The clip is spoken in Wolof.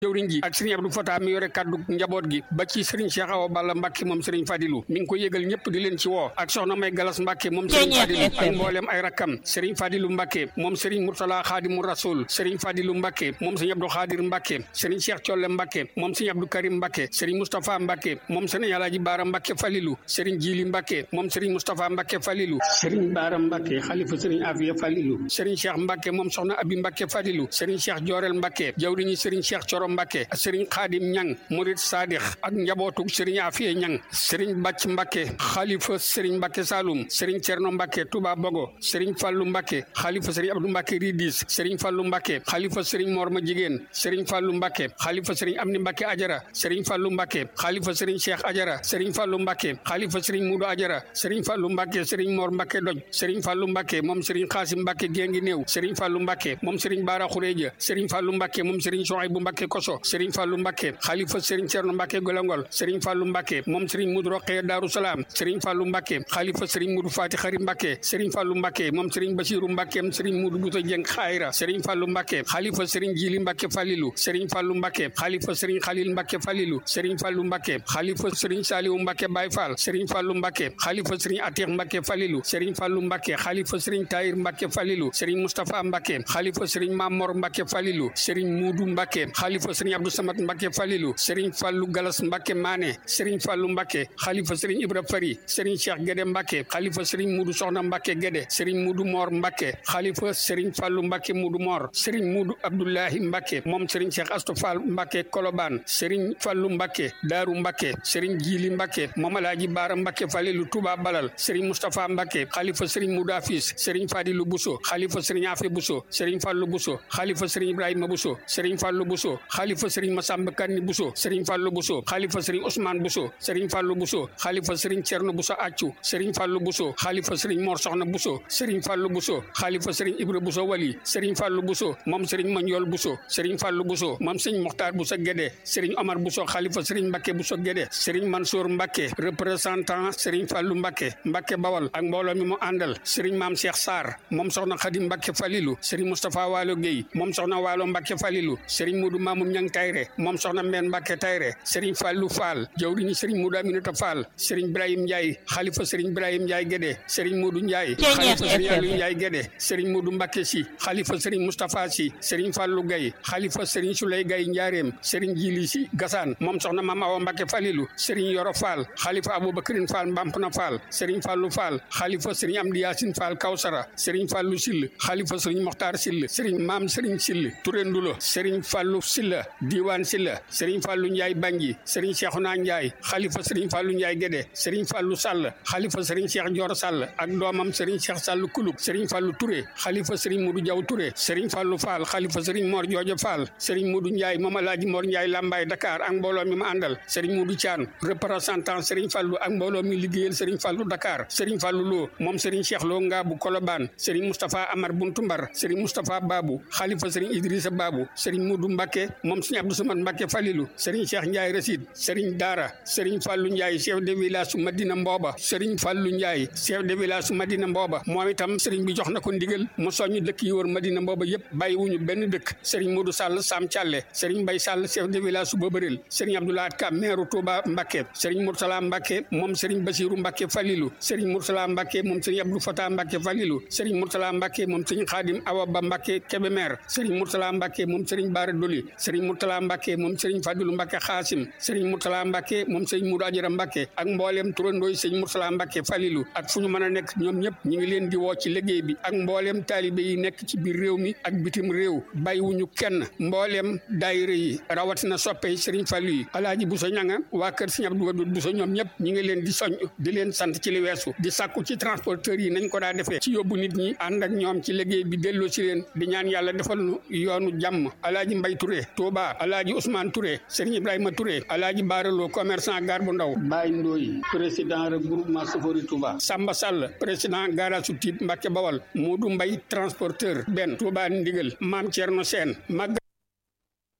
jëwriñ ji ak sëriñ Abdou Fata mi yore kaddu njaboot gi ba ci sëriñ Cheikh Awa Balla Mbacke moom sëriñ Fadilu mi ngi ko yëgal ñëpp di leen ci woo ak soxna May Galas Mbacke moom sëriñ Fadilu ak mboolem ay rakkam sëriñ Fadilu Mbacke moom sëriñ Murtala Xaadimu Rasul sëriñ Fadilu Mbacke moom sëriñ Abdou Xaadir Mbacke sëriñ Cheikh Colle Mbacke moom sëriñ Abdou Karim Mbacke sëriñ Moustapha Mbacke moom sëriñ Alaaji Baara Mbacke Falilu sëriñ Jili Mbacke moom sëriñ Moustapha Mbacke Falilu sëriñ Baara Mbacke xalifa sëriñ Afiya Falilu sëriñ Cheikh Mbacke moom soxna Abi Mbacke Falilu sëriñ Cheikh Joorel Mbacke jawriñu sëriñ Cheikh Coro Mbacke sëriñ Xaadim Ñang Murid Sadix ak njabootu sëriñ Afiya Ñang sëriñ Bàcc Mbacke xalifa sëriñ Mbacke Saloum sëriñ Cerno Mbacke Touba Bogo sëriñ Fallu Mbacke xalifa sëriñ Abdou Mbacke Ridis sëriñ Fallu Mbacke xalifa sëriñ Morma Jigéen sëriñ Fallu Mbacke xalifa sëriñ Amni Mbacke Ajara sëriñ Fallu Mbacke xalifa sëriñ Cheikh Ajara sëriñ Fallu Mbacke xalifa sëriñ Mudu Ajara sëriñ Fallu Mbacke sëriñ Mor Mbacke Doj sëriñ Fallu Mbacke moom sëriñ Xaasim Mbacke Gengi Néew sëriñ Fallu Mbacke moom sëriñ Baara Xureja sëriñ Fallu Mbacke moom sëriñ Sohaybu Mbacke Koso sëriñ Fallu Mbacke xalifa sëriñ Cerno Mbacke Golongol sëriñ Fallu Mbacke moom sëriñ Mudu Roqee Daaru Salaam sëriñ Fallu Mbacke xalifa sëriñ Mudu Faati Xari Mbacke sëriñ Fallu Mbacke moom sëriñ Basiru Mbacke sëriñ Mudu Buta Jeng Xayra sëriñ Fallu Mbacke xalifa sëriñ Jili Mbacke Falilu sëriñ Fallu Mbacke xalifa sëriñ Xalil Mbacke Falilu sëriñ Fallu Mbacke xalifa sëriñ Saliwu Mbacke Baay Fall sëriñ Fallu Mbacke xalifa sëriñ Atiix Mbacke Falilu sëriñ Fallu Mbacke xalifa sëriñ Tayir Mbacke Falilu sëriñ Mustapha Mbacke xalifa sëriñ Mamor Mbacke Falilu sëriñ Mudu Mbacke xalifa sëriñ Abdou Samad Mbacke Falilu sëriñ Fallu Galas Mbacke Maane sëriñ Fallu Mbacke xalifa sëriñ Ibra Fari sëriñ Cheikh Gede Mbacke xalifa sëriñ Mudu Soxna Mbacke Gede sëriñ Mudu Mor Mbacke xalifa sëriñ Fallu Mbacke Mudu Mor sëriñ Mudu Abdullahi Mbacke moom sëriñ Cheikh Astou Fall Mbacke Kolobaan sëriñ Fallu Mbacke Daaru Mbacke sëriñ Jili Mbacke moom Alaaji Baara Mbacke Falilu Touba Balal sëriñ Moustapha Mbacke xalifa sëriñ Mudu Afis sëriñ Fadilu Buso xalifa sëriñ Afe Buso sëriñ Fallu Buso xalifa sëriñ Ibrahima Buso sëriñ Fallu Buso xalifa sëriñ Masamba Kanni Buso sëriñ Fallu Buso xalifa sëriñ Ousmane Buso sëriñ Fallu Buso xalifa sëriñ Cerno Buso Accu sëriñ Fallu Buso xalifa sëriñ Mor Soxna Buso sëriñ Fallu Buso xalifa sëriñ Ibra Buso Wali sëriñ Fallu Buso moom sëriñ Manjool Buso sëriñ Fallu Buso moom sëriñ Moxtaar Buso Gede sëriñ Omar Buso xalifa sëriñ Mbacke Buso Gede sëriñ Mansour Mbacke représentant sëriñ Fallu Mbacke Mbacke Bawal ak mbooloo mi mu àndal sëriñ Maam Cheikh Sarr moom soxna Xadim Mbacke Falilu sëriñ Moustapha Waalo Guèye moom soxna Waalo Mbacke Falilu sëriñ Mudu Mamoun Ñang Tayre moom soxna Mbeen Mbacke Tayre sëriñ Fallu Fall jawriñu sëriñ Mudu Aminata Fall sëriñ Ibrahim Ndiaye xalifa sëriñ Ibrahim Ndiaye Gede sëriñ Mudu Ndiaye xalifa sëriñ Aliou Ndiaye Gede sëriñ Mudu Mbacke Si xalifa sëriñ Moustapha Si sëriñ Fallu Gaye xalifa sëriñ Souley Gaye Njaareem sëriñ Jili Si Gasaan moom soxna Mama Awa Mbacke Falilu sëriñ Yoro Fall xalifa Aboubacrine Fall Mbampna Fall sëriñ Fallu Fall xalifa sëriñ Amdi Yaasin Fall Kawsara sëriñ Fallu Sill xalifa sëriñ Moxtaar Sill sëriñ Maam sëriñ Sill Touré Ndulo sëriñ Fallu Silla Diiwaan Silla sëriñ Fallu Njaay Banji sëriñ Cheikhouna Njaay xalifa sëriñ Fallu Njaay Gédé sëriñ Fallu Sall xalifa sëriñ Cheikh Joor Sall ak doomam sëriñ Cheikh Sall Kulub sëriñ Fallu Touré xalifa sëriñ Mudu Jaw Touré sëriñ Fallu Fall xalifa sëriñ Mor Joojo Fall sëriñ Mudu Njaay moom Alaaji Mor Njaay Lambaay Dakar ak mbooloo mi ma àndal sëriñ Mudu Caan représentant sëriñ Fallu ak mbooloo mi liggéeyal sëriñ Fallu Dakar sëriñ Fallu Lo moom sëriñ Cheikh Lo Ngaabu Kolobaan sëriñ Moustapha Amar Buntu Mbar sëriñ Moustapha Babu xalifa sëriñ Idrissa Babu sëriñ Mudu Mbacke moom sëriñ Abdou Samad Mbacke Falilu sëriñ Cheikh Ndiaye Rasid sëriñ Daara sëriñ Fallu Ndiaye chef de village su Madina Mbooba sëriñ Fallu Ndiaye chef de village su Madina Mbooba moom itam sëriñ bi jox na ko ndigal mu soññ dëkk yi wër Madina Mbooba yëpp bàyyiwuñu benn dëkk sëriñ Mudu Sall Sam Thialé sëriñ Mbay Sall chef de village su Bobareel sëriñ Abdoulaye Ka maire Touba Mbacke sëriñ Murtala Mbacke moom sëriñ Basiru Mbacke Falilu sëriñ Murtala Mbacke moom sëriñ Abdou Fata Mbacke Falilu sëriñ Murtala Mbacke moom sëriñ Xaadim Awa Ba Mbacke Kébémer sëriñ Murtala Mbacke moom sëriñ Baara Doli sëriñ Murtala Mbacke moom sëriñ Fadilu Mbacke Xaasim sëriñ Murtala Mbacke moom sëriñ Mudu Ajara Mbacke ak mbooleem turandooy sëriñ Murtala Mbacke Falilu ak fu ñu mën a nekk ñoom ñëpp ñu ngi leen di woo ci liggéey bi ak mbooleem taalibe yi nekk ci biir réew mi ak bitim réew bàyyiwuñu kenn mbooleem daayira yi rawatina soppe sëriñ Fallu yi Alaaji Buso ñanga waa kër sëriñ Abdou Wadud Buso ñoom ñëpp ñu ngi leen di soñ di leen sant ci li weesu di sàkku ci transporteurs yi nañ ko daa defee ci yóbbu nit ñi ànd ak ñoom ci liggéey bi delloo ci leen di ñaan yàlla defal nu yoonu jàmm alaaji mbay Touré Touba alaaji Ousmane Touré Serigne Ibrahima Touré alaaji Baaralo commerçant gar bu ndaw Baye Ndoy président regroupement Sofori Touba Samba Sall président garage su Tiib Mbacke Bawal Modou Mbay transporteur benn Touba ndigal Maam Thierno Sène mag